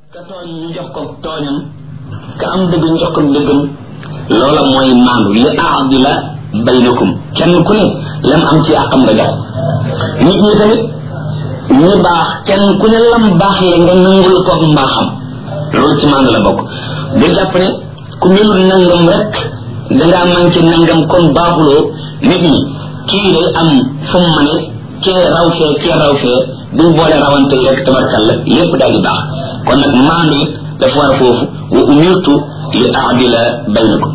ka tooñ ñu jox ko tooñam ka am dëgg ñu jox ko dëggam loola mooy maandu li aadila baynakum kenn ku ne lam am ci àqam nga jox nit ñi tamit ñi baax kenn ku ne lam baax le nga nangul ko mbaaxam loolu ci maandu la bokk bu jàpp ne ku melul nangam rek dangaa manqué nangam kon baaxuloo nit ñi kii day am fu mu mane kee raw fee kee raw fee buñ boole rawante yi rek tabarkalla lépp daal di baax kon nag maandu it dafa war a foofu wa umirtu li aadila baynakum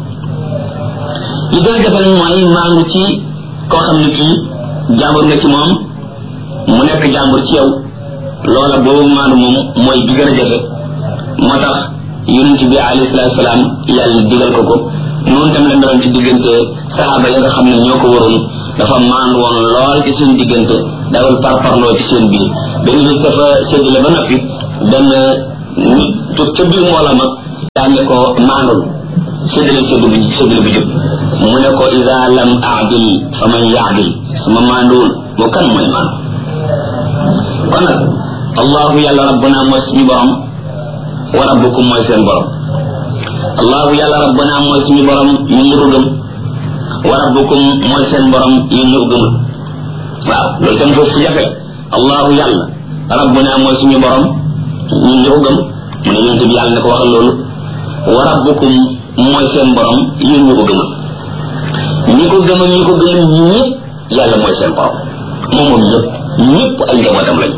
li gën a jafe nag mooy maandu ci koo xam ne kii jàmbur nga ci moom mu nekk jàmbur ci yow loola boobu maandu moom mooy bi gën a jafe moo tax yonent bi alayhi salaatu salaam yàlla digal ko ko noonu tam la meloon ci diggante saxaaba yi nga xam ne ñoo ko waroon dafa maandu woon lool ci seen diggante dawul parparloo ci seen biir benn bis dafa séddale ba noppi benn nit jóg ca biir mbooloo ma daan ne ko maandul séddale séddu bi séddale bi jub mu ne ko ida lam aadil fa man yaadil suma maanduwul moo kan mooy maandu kon nag allahu yàlla rabbuna mooy suñu borom wa rabbukum mooy seen borom allahu yàlla rabbuna mooy suñu borom ñu ñu ko gëm wa rabbukum mooy seen borom yéen ñu ko gëmul waaw loolu tam foofu jafe allahu yàlla rabbuna mooy suñu borom ñun ñu ko gëm mu ne yonent bi yàlla ne ko waxal loolu wa rabbukum mooy seen borom yéen ñu ko gëmul ñi ko gëmal ñi ko gëmul ñëpp yàlla mooy seen borom moom moom ñëpp ñëpp ay njabootam lañ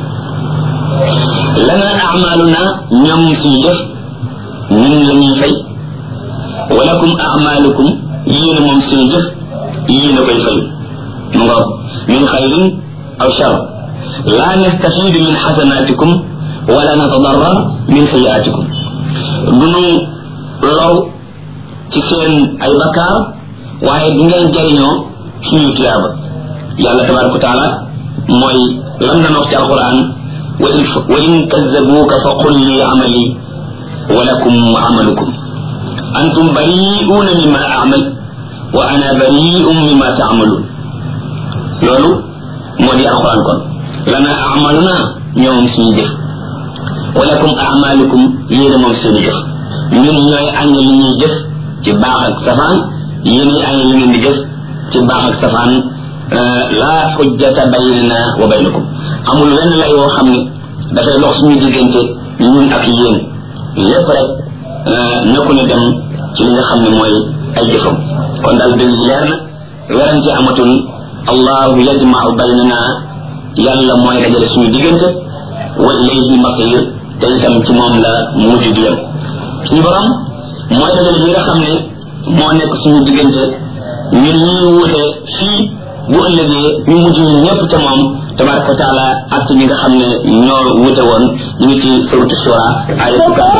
lana amaluna ñoom suñu def ñun la ñuy fay walakum amalukum yéen moom suñu jëf yéen a koy fay mu nga min xayrin aw shar la nastafidu min xasanatikum wala natadarrar min sayiatikum duñu low ci seen ay bakkaar waaye du ngeen jariñoo suñu tiyaaba yàlla tabaraka wa taala mooy lam na wax ci alquran wa in kazzabuuka fa qul li amali wa lakum amalukum antum bari'uuna mimma amal wa ana bari'un mimma taamaluun loolu moo di alquran kon lana amaluna ñoom suñu jëf wa lakum amalukum yéene moom seen jëf ñun ñooy añ li ñuy jëf ci baax ak safaan yéen ñi añ li ngeen di jëf ci baax ak safaan laa xujjata baynana wa baynakum amul wenn lay woo xam ne dafay dox suñu diggante ñun ak yéen lépp rek nekku ne dem ci li nga xam ne mooy ay jëfam kon daal dëgg leer na werante amatul allahu yajmau baynana yàlla mooy dajale suñu diggante wa ilayhi masir te itam ci moom la mujj di yem suñu borom mooy dajale ñi nga xam ne moo nekk suñu diggante ñun ñuy wuute fii bu ëllëgee ñu mujj ñu ñëpp ca moom tabaraka wa taala ak ñi nga xam ne ñoo wuute woon ñu ngi ci suratu shura ay